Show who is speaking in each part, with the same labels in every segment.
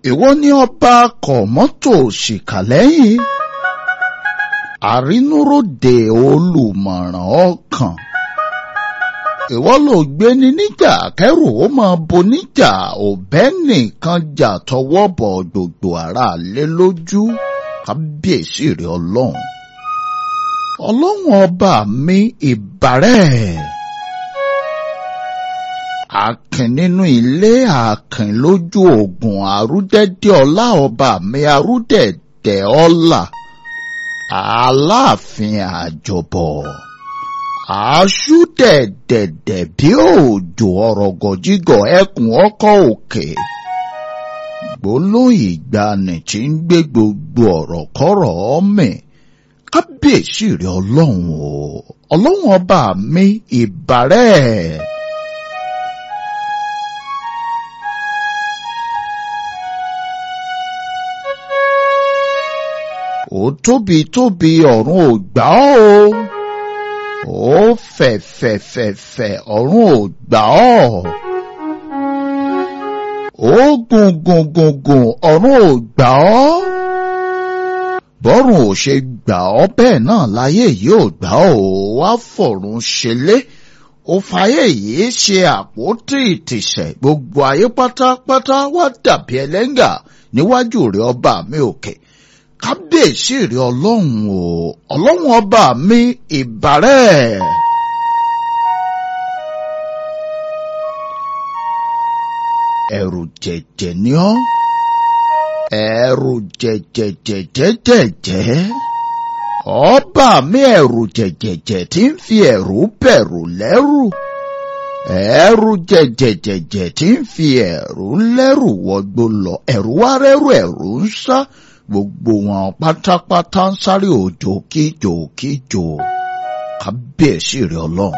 Speaker 1: ìwọ ni ọba kọ̀mọ́tò ṣìkà lẹ́yìn àrínúròde olùmọ̀ràn ọkàn ìwọ ló gbé ní níjà kẹrù ó máa bo níjà òbẹ́ nìkan jà tọwọ́ bọ̀ gbogbo ara lé lójú kábíyèsí rẹ ọlọ́run ọlọ́run ọba mi ìbàrẹ̀ akin nínú ilé akin lójú ogun àrúdẹ́dẹ́ ọlá ọba mi àrúdẹ̀dẹ̀ ọlá aláàfin àjọbọ̀ aṣú dẹ̀dẹ̀dẹ̀ bí òjò ọ̀rọ̀gọ̀jígọ̀ ẹkùn ọkọ̀ òkè gbólóhùn ìgbani tí ń gbé gbogbo ọ̀rọ̀ kọ́rọ̀ ọmọ kábíyèsí rẹ ọlọ́run o ọlọ́run ọba mi ìbàrẹ̀. ó tóbi tóbi ọ̀run ò gbà ọ́ o ó fẹ̀fẹ̀fẹ̀fẹ̀ ọ̀run ò gbà ọ́ ó gùn gùn gùn gùn ọ̀run ò gbà ọ́ bọ́run ò ṣe gbà ọ́ bẹ́ẹ̀ náà láyé yìí ò gbà ọ́ wá fọ̀run ṣẹlẹ̀ ó fàyè yìí ṣe àpótí ìtìsẹ̀ gbogbo ayé pátápátá wá dàbí ẹlẹ́ngà níwájú rẹ̀ ọba mi òkè kábíyèsí rẹ ọlọ́run o ọlọ́run ọba mi ìbàrẹ̀. ẹ̀rù jẹ̀jẹ̀ ni ọ́ ẹ̀rù jẹ̀jẹ̀jẹ̀jẹ̀jẹ̀ ọba mi ẹ̀rù jẹ̀jẹ̀jẹ̀ tí ń fi ẹ̀rù bẹ̀rù lẹ́rù ẹ̀rù jẹ̀jẹ̀jẹ̀jẹ̀ tí ń fi ẹ̀rù lẹ́rù wọgbó lọ ẹ̀rù wá rẹ́rù ẹ̀rù ń sá gbogbo wọn pátápátá ń sáré òjò kíjò kíjò kábíyèsí rẹ ọlọ́run.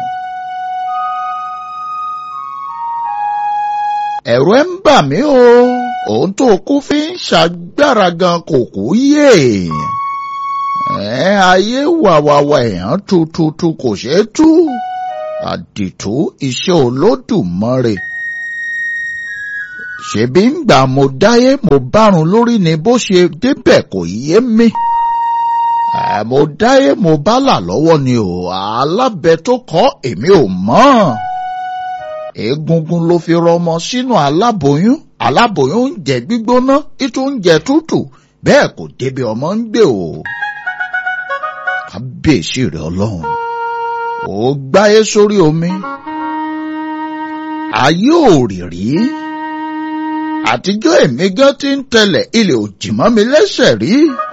Speaker 1: ẹ̀rù ẹ̀ ń bà mí o òun tó kú fi ń ṣàgbára gan kò kú yé ẹ ayé wàwàwà èèyàn tututu kò ṣeé tú àdìtú iṣẹ́ olódùmarè ṣebí ń gbà mo dáyé mo bárun lórí ni bó ṣe débẹ̀ kò yé mi. mo dáyé mo bálà lọ́wọ́ ni o alábẹ tó kọ́ èmi ò mọ̀. egungun ló fi rọmọ sínú aláboyún aláboyún ń jẹ gbígbóná ìtú ń jẹ tútù bẹ́ẹ̀ kò débi ọmọ ń gbé o. kábíyèsí rẹ ọlọ́run ó gbáyé sórí omi ayé ò rì rí àtijọ́ èmi gan ti ń tẹ̀lẹ̀ ilẹ̀ òjì mọ́ mi lẹ́sẹ̀ rí.